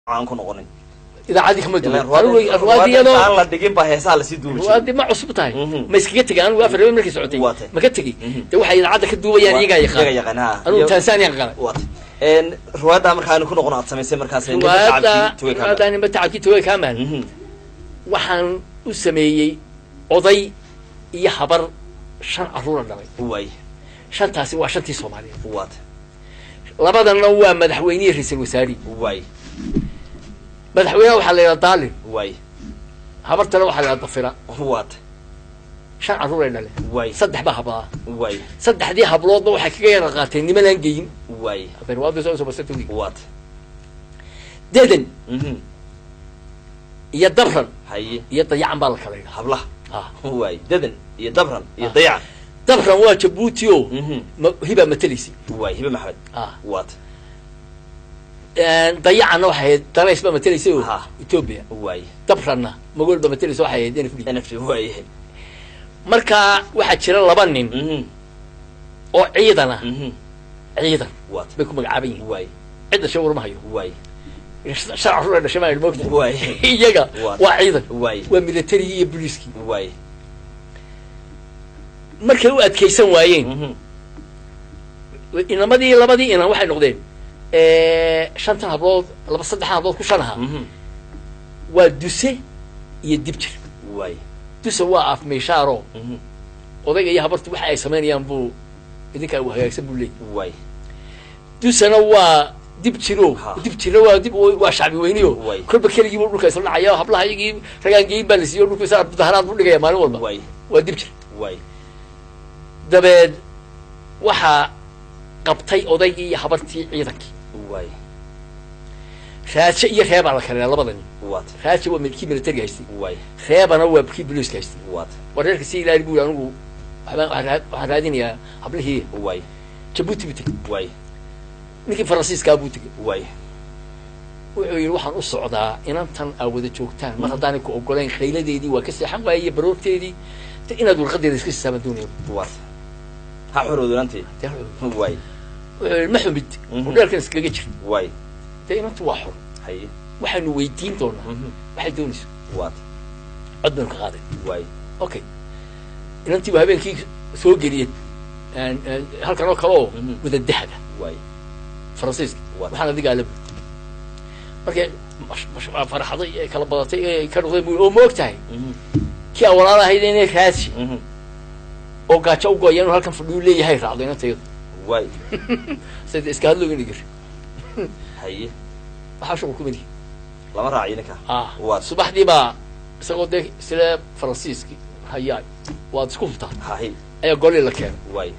aan ku noqonin idaacadii kama duwan Ilaan Anigu ruwaadda- ruwaadda ruwaadda iyadoo aan la dhigin baa heesaha lasii duubi jiray ruwaaddi ma cusub tahay Mhm. ma iskaga tegay anigu afar habeen markay socotay Waa tahay. ma ka tegey Mhm. de waxay idaacadda ka duubayaan iyagaa iyaga yaqaan yaqaan ha anigu Iyo- tansaaniya qalay waata een ruwaadda markaanu ku noqon aad samaysay markaas ninka ruwaadda shacabkii tuway ka ruwaadda nimba tacabkii tuway kaamaan Mhm. waxaan u sameeyey oday iyo habar shan carruura dhalay waay shantaasi waa shantii soomaaliyeed waata labadanna waa madaxweynihii ra-iisul wasaarihi waay madaxweynaha waxaa la yidhaha daalin waay habartana waxaa la yidhaha dafira waata shan carruuray dhaleen waay saddex baa habaa waay saddexdii habloodna waxay kaga yara qaateen nimanaan geyin waay hadarwaadasoosobasatawig waata dedan Mhm. iyo dabran haye iyo dayacan baa la kala yidhaha hablaha ah waay dadan iyo dabran iyo Ah. dayacan dabran waa jabuuti o Mhm. ma- hibaa mateleysi waay hibe maxmed ah waata dayacanna waxay ahayd darays baa matelaysay o Ah. etoobiya waay dabranna magool baa mateleysa waxay ahayd nfd nft waay marka waxaa jira laba nin Mhm. oo ciidan ah Mhm. ciidan waata bay ku magacaaban yihiin waay cid dhashay warma hayo waay shan carruur dhashay maa mogta waay iyaga Waa- waa ciidan waay waa militarigii iyo booliiskii waay markay u adkaysan waayeen Mhm. inamadii labadii inan waxay noqdeen shantan hablood laba saddexan hablood ku shan ahaa Mhm. waa duse iyo dibjir waay duse waa af meyshaaro Mhm. odayga iyo habartu waxa ay samaynayaan buu idinkaa u hagaagsan buu leeyay waay dusena waa dib jiro Ha. dib jiro waa dib waa shacbi weyniyo Way. kolba keligii buu dhulka isla dhacaya hablaha iyagii ragaan geyin baa la siiyo dhulka isa mudaharaad buu dhigaya maalin walba waay waa dib jir waay dabeed waxaa qabtay odaygii iyo habartii ciidankii waay raaje iyo reebaa la kaleeya labada nin waata raaje waa kii militariga haystay waay reebana waa kii booliiska haystay waata wareerka si ilaali buu anigu waxbaan- waxaan raa- waxaan raadinayaa hablihii waay jabuuti buu tegey waay ninkii faransiiskaa buu tegey waay wuxuu yidhi waxaan u socdaa inantan aa wada joogtaan mar haddaanay ku ogolayn khayladeedii waa ka seexan waayey iyo baroorteedii de inaad warqadeeda iska siisaaban doonaya waata ha xorowdanantii dee wuxuu waay yidhi ma xumid Mhm. udheerkan iskaga jir waay dee inantu waa xor haye waxaanu weydiin doonaa Mhm. waxay doonayso waata cod baynu ka qaaday waay okay inantii baa habeenkii soo geliyeen aan- aan halkan oo kale oo Mhm. wada dahaba waay faransiiska Waa. waxaan adigaa la buy markay mash- mash- waa farxaday ee kala badatay ee ka noqday buu oo ma og tahay Mhm. kii aan walaal ahayd inay raasi Mhm. oo gaajo u gooya inuu halkan fadhiyu leeyahay raacdo inantayadu waay sida iska hadlooga dhigir haye waxaa shuqul kumid lama raaciyo ninka ah Waa. subaxdii baa isagoo dee sile faransiiski hayaa waad isku hubtaa haye ayaa golii la keenay waay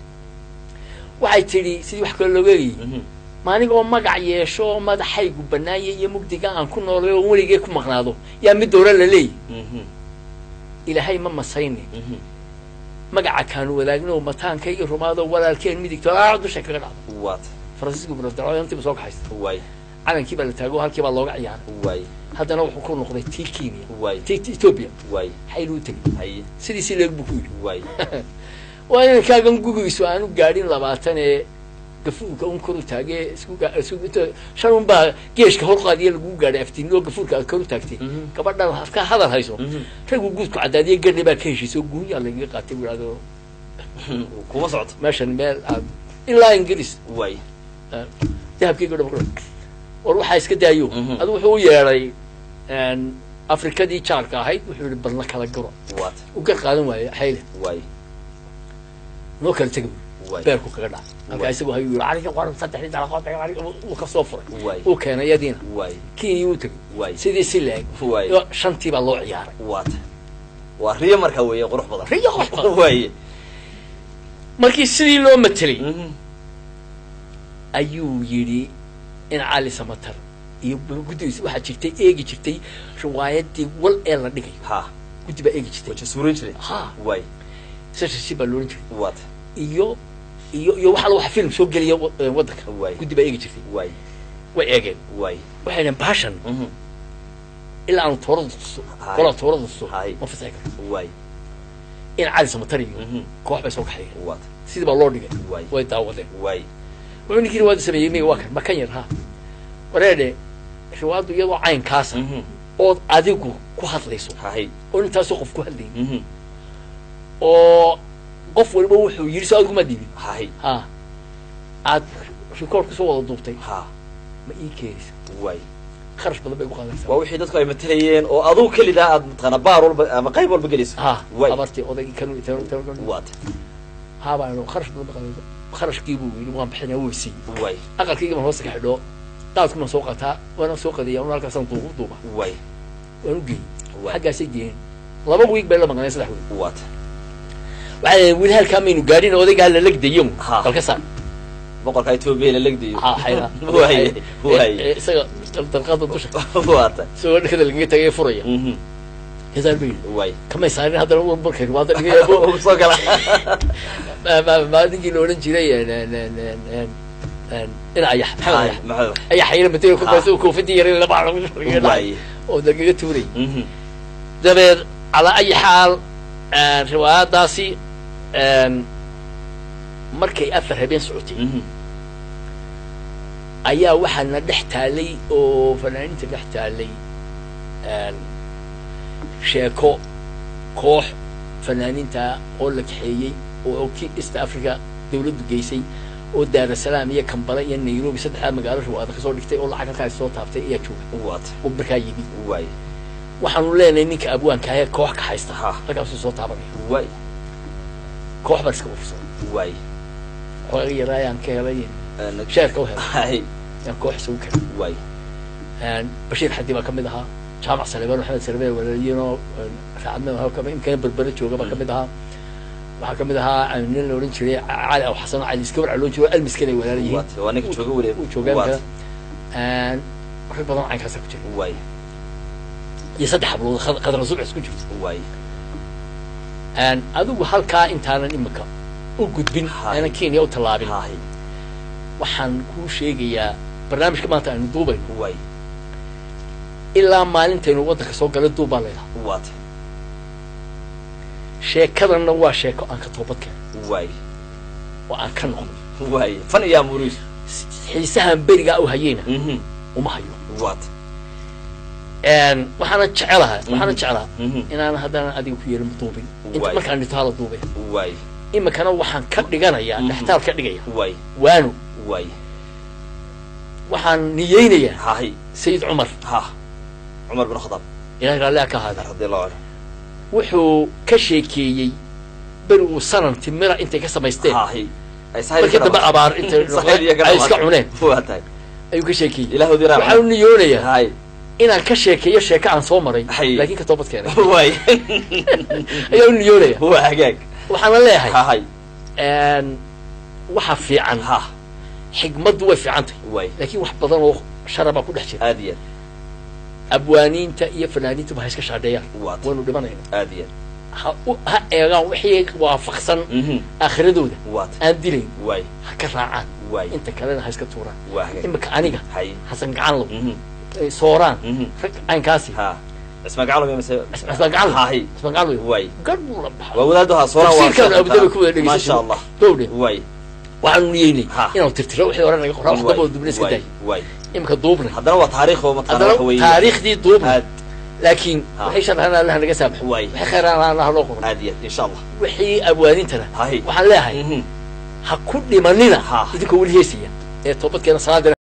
waxay tidhi sidii wax kale looga eegayay Mhm. maaligoo magac yeesho oo madaxaygu banaaya iyo mugdiga aan ku noolay oo weligee ku maqnaado yaa mid dowra la leeyahy Mhm. ilaahay ma masayne Mhm. magaca kaanu wadaagno mataankayga rumaado walaalkeen midigto aa dusha kaga dhacdo waata faransiisku buradaro intiiba soo kaxaysta waay calankii baa la taago halkii baa looga ciyaaray waay haddana wuxuu ku noqday tii kenya waay tii tii ethiopia waay xayl u tegay haye sidiisii leeg buu ku yidhi waay waa inankaagan gugiisu aanu gaadhin labaatan ee gafuurka un kor u taagee isku ga- isku inta shan un baa geeshka hor qaadiya lagu gaadhay aftiinoo gafuurka aad kor u taagtay Mhm. gabadhan afka hadal hayso Mhm. raggu guudku caddaadiye gadhi baa ka heshiisay oo guunyaa lagaga qaatay buu yidhahdo kuma socoto meeshan meel aad ilaa ingiriis waay dahabkayga dhama ku war waxaa iska daayo Mhm. adu wuxuu u yeedhay afrikadii jaarka ahayd wuxuu yihi balna kala garo waata u gar qaadan waaye xayle waay noo kala tega waay beerku kaga dhaca halkaa Waay. isagu hayuu yidhi ariga qoran saddexdii dalaqood uu ka soo furay waay uu keenay iyadiina waay kenya uu tegay waay sidii si leeg waay iyo shantii baa loo ciyaaray waata waa riyo marka weeye qurux badan riyo qurux badan. waaye markii sidii loo matelay Mhm. ayuu yidhi in cali samatar iyo guddigiisa waxaa jirtay eegi jirtay riwaayadii wal ee la dhigayo ha guddi baa eegi jirtay waja suurin jiray ha waay sashasi baa loolan jiray waata iyo iyo iyo waxa waxa film soo geliya wa- ee waddanka Waay. guddi baa eegi jirtay waay way eegeen waay waxay dhaheen baashan Mhm. ilaa aanu toorada tuso Hay. qolaa toorada tuso Hay. ma fasaxi karto waay in cali samatar iyo Mhm. koox bay soo kaxeeyeen waata sidii baa loo dhigay Waay. way daawadeen waay wuxuu ninkii riwaayada sameeyey miga waa kan ma kan yar ha wareedhe riwaayaddu iyadoo caynkaasa Mhm. ood adigu ku hadlayso hahay oo intaasoo qof ku hadlayay Mhm. oo qof waliba wuxuu yidhi soo adigu ma dhibin hahay ha aad rikoord kusoo wada duubtay ha ma ii keenaysa waay kharash badan bay ku qaadanaysaa waa wixii dadku ay matalayeen oo aduu kelidaa aad mataqaana baar walba ama qayb walba gelayso ha waay abartii odaygii kanu waata haabaan kharash badan ba qaadanaysa kharashkii buu yidhi waan bixinaa wuu siiyey waay aqalkayga baan hoosta ka xidho daadku baan soo qataa waana soo qadiya un halkaasaan duubu duuba waay waan u geeyey Waay. xaggaasay geeyeen laba wiig bay la maqneen saddex wiig waata waxay yidhi weli halkaa maynu gaadhin odaygaa la legdayo Ha. balka saar boqorka etoobiya la legdayo ha xayla waay waay Eh, eh, isaga dalqada dusha waata isagoo dhakada lagaga tagay furaya Mhm. kasaar bay yidhi waay kamay saarin haddana wan barkay waada dhigay Ugu soo gala maalinkii la odhan jiray en- en- en- en- en- en- ina ayax maxamed Haay, ayax maxamed ayax xayla matay ku Ha. baysa koofadii yaray laba lagu lagaga dhacay waay oo lagaga tuuray Mhm. dabeed calaa ayi xaal riwaayadaasi markay afar habeen socotay Mhm. ayaa waxaana dhex taalay oo fanaaniinta dhex taalay sheeko koox fanaaniinta oo la kaxeeyey oo ki east africa dawladdu geysay oo daarasalaam iyo kambala iyo nairobi saddexdaa magaalo riwaayada kasoo dhigtay oo lacag halkaas soo taabtay ayaa jooga waata oo markaa yimi waay waxaanu leenahay ninka abwaanka ahee koox ka haysta Ha. halkaasuu soo taabanaya waay koox baan iska ufursan waay xooga yaraayaan ka helay Een, sheerka u helay haay yaan koox isugu keenay waay bashiir xadi baa kamid ahaa jaamac saleebaan maxamed saleebaan walaaliyinoo raacadnima imkana berbera jooga baa kamid ahaa waxaa kamid ahaa nin la odhan jiray cali aw xasan cali iskabar loo jiro almiskan ay walaala yihiin waata waa ninka jooga weli uu joogaan waata kale rag badan oo caynkaasa ku jira waay iyo saddex hablood khad- khadra subcis ku jirto waay adigu halkaa intaanan imika u gudbin Haay. aanan kenya u tallaabin haay waxaan kuu sheegayaa barnaamijka maanta aynu duubayno waay ilaa maalintaynu waddanka soo galay duub baa leedaha waata sheekadanna waa sheeko aan ka toobad keenay waay oo aan ka noqday waay fan iyo amuriis xiisahan berigaa u hayeyna Mhm. uma hayo waata waxaana jecelaha waxaana jeclaa Mhm. inaan haddana adiga ku yeelin duubin inta Waay. markaan dhito hala duubay waay imikana waxaan ka dhiganayaa Mhm. dhextaal ka dhigaya waay waano waay waxaan niyeynayaa hahay sayid cumar ha cumar bin khadaab ilahay raalliha ka ahaada radiallahu canhu wuxuu ka sheekeeyey beri uu sanan timira intay ka samaysteen hahay ay sahayl markii dambe abaar intay Sahayl iyo ay iska cuneen waa tahay ayuu ka sheekeeyey ilaahoodii raac waxaan u niyoonayaa hay inaan ka sheekeeyo sheeko aan soo maray Hay. laakiin ka toobad keenay waay ayaa u niyoonaya waa hagaag waxaana leeyahay hahay waxa fiican ha xigmaddu way fiican tahay waay laakiin wax badan oo sharabaa ku dhex jira aad iyo abwaaniinta iyo fanaaniintuba ha iska shaadheeyaan aad waata waynu dhimanayna aad iyo ha u- ha eegaan wixii waafaqsan aad Mhm. aakhiradooda waata aan dilayn waay ha ka raacaan waay inta kalena ha iska tuuraan waa hagaag imika aniga hay xasan gacanlow Mhm. eh, sooraan Mhm. rag caynkaasi ha isma gacalo mise xasan gacanlow hahay xasan gacanlow waay gar buu la baxay waa wadaadu ha sooraan waa tafsiirkan abudaba ku wada ma dhegeysan sha allah gowdhe waay waxaanu niyeynay Ha. inaanu tirtiro wixii hore naga qoraa wax waay damboo dubna iska waay daay waay imika duubnay haddana waa taariikh oo mataqaana haddana waxa weeye taariikhdii duubnay aad laakiin Ha. waxay sharxaan allaha naga saamaxo Waay. waxay khayraan allaha loo qoro aad iyo aad insha allah wixii abwaanintana hahay waxaan leeyahay Mhm. ha ku dhimanina Ha. idinkoo weli heesaya ee toobadkeena salaadina